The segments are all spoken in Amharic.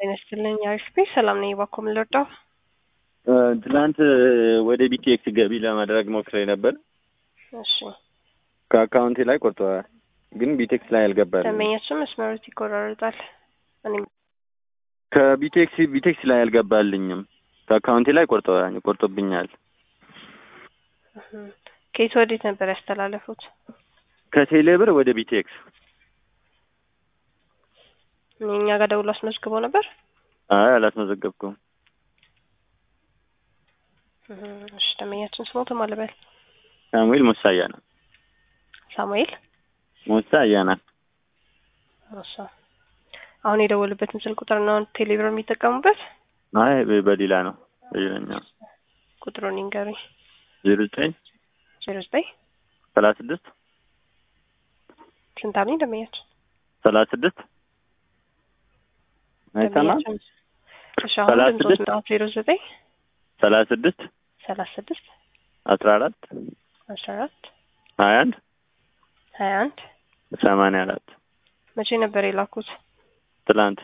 ጤና ይስጥልኝ። አሪፍ ቤት ሰላም ነኝ። እባክዎ ምን ልርዳው? ትናንት ወደ ቢቲኤክስ ገቢ ለማድረግ ሞክሬ ነበር። እሺ ከአካውንቴ ላይ ቆርጠዋል፣ ግን ቢቴክስ ላይ አልገባልም። ደንበኛችን መስመሮት ይቆራረጣል። እኔም ከቢቴክስ ቢቴክስ ላይ አልገባልኝም። ከአካውንቴ ላይ ቆርጠዋል ቆርጦብኛል። እህ፣ ከየት ወዴት ነበር ያስተላለፉት? ከቴሌብር ወደ ቢቴክስ። እኛ ጋር ደውሎ አስመዝግቦ ነበር። አይ አላስመዘገብኩም። እህ፣ እሺ ደንበኛችን ስሞት ማለበል ሳሙኤል ሙሳያ ነው። ሳሙኤል ሙሳያ ነው። እሺ አሁን የደወሉበትን ስልክ ቁጥር ነው ቴሌብር የሚጠቀሙበት? አይ በሌላ ነው በሌላኛው ቁጥሩን ይንገሩኝ። ዜሮ ዘጠኝ ዜሮ ዘጠኝ ሰላሳ ስድስት ስንት አሉኝ ደንበኛችን? ሰላሳ ስድስት አይሰማም። ደንበኛችን እሺ አሁን ሰላሳ ድምፆት ስድስት ነው ዜሮ ዘጠኝ ሰላሳ ስድስት ሰላሳ ስድስት አስራ አራት አስራ አራት ሀያ አንድ ሀያ አንድ ሰማንያ አራት መቼ ነበር የላኩት? ትላንት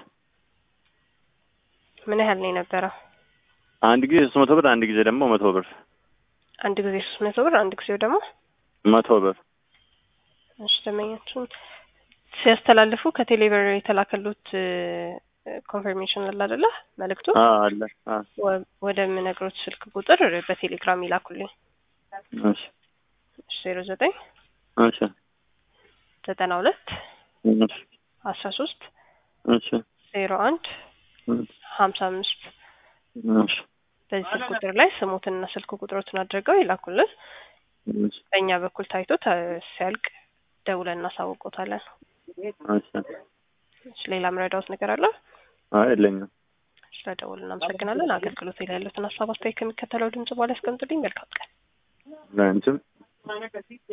ምን ያህል ነው የነበረው? አንድ ጊዜ ሶስት መቶ ብር አንድ ጊዜ ደግሞ መቶ ብር አንድ ጊዜ ሶስት መቶ ብር አንድ ጊዜው ደግሞ መቶ ብር እሺ ደንበኛችን ሲያስተላልፉ ከቴሌብር የተላከሉት ኮንፈርሜሽን አለ አይደለ? መልእክቱ አ አለ አ ወ- ወደምነግሮት ስልክ ቁጥር በቴሌግራም ይላኩልኝ። እሺ ዜሮ ዘጠኝ እሺ ዘጠና ሁለት እሺ አስራ ሶስት እሺ ዜሮ አንድ ሀምሳ አምስት እሺ በዚህ ስልክ ቁጥር ላይ ስሙትንና ስልክ ቁጥሮትን አድርገው ይላኩልን። እሺ በእኛ በኩል ታይቶ ተ- ሲያልቅ ደውለን እናሳውቆታለን። እሺ እሺ ሌላ ምረዳውት ነገር አለ? አይ የለኝም። ስለደውል እናመሰግናለን። አገልግሎት ላይ ያሉትን ሀሳብ አስተያየት ከሚከተለው ድምጽ በኋላ ያስቀምጡልኝ። መልካም ቀን። ለአንቺም